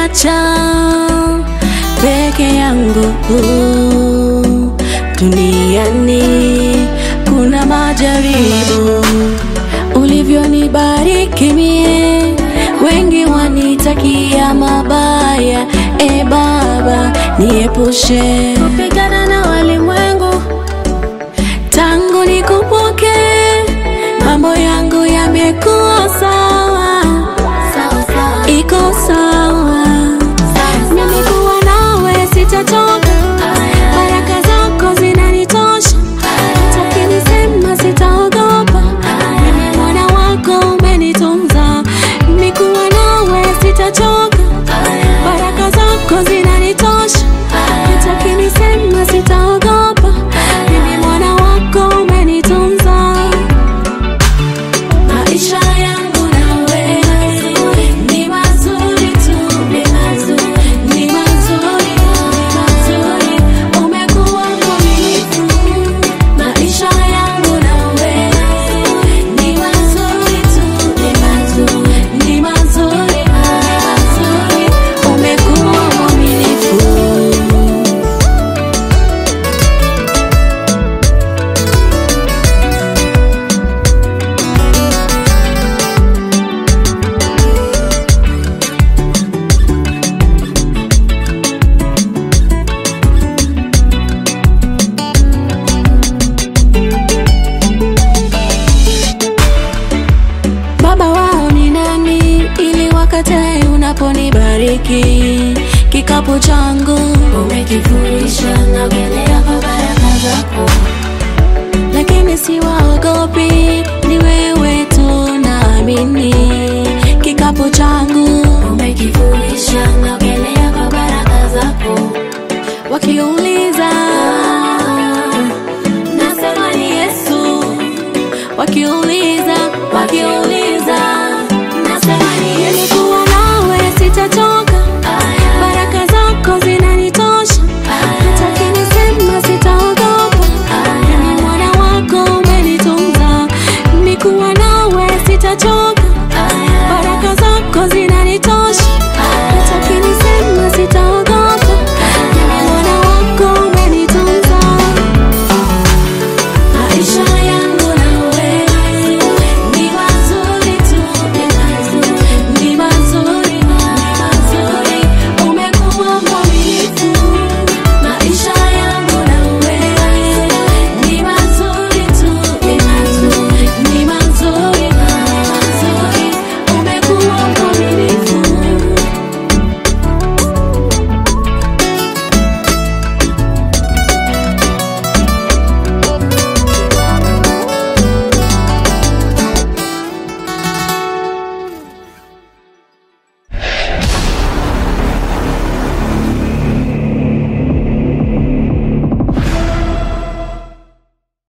umeniacha peke yangu duniani, kuna majaribu ulivyonibariki mie, wengi wanitakia mabaya. E Baba, niepushe kupigana na walimwengu tangu nikupoke, mambo yangu yamekuwa sawa, iko sawa. Nimekuwa nawe sitatoka, baraka zako zinanitosha, takinisema sitaogopa, mimi mwana wako umenitunza. Nimekuwa nawe sitachoka, baraka zako zinanitosha, takinisema sitaogopa, mimi mwana wako umenitunza. Maisha yangu nawe ni mazuri tu, ni mazuri, ni mazuri, ni mazuri. Umekuwa mwaminifu. Maisha yangu nawe ni mazuri tu, ni mazuri, ni mazuri, ni mazuri. Umekuwa mwaminifu. Baba wao ni nani ili wakatae unaponibariki? Kikapu changu umekifurisha, naogelea kwa baraka zako, lakini siwaogopi, ni wewe tu naamini. Kikapu changu umekifurisha, naogelea kwa baraka zako, wakiuliza nasema ni Yesu, wakiuliza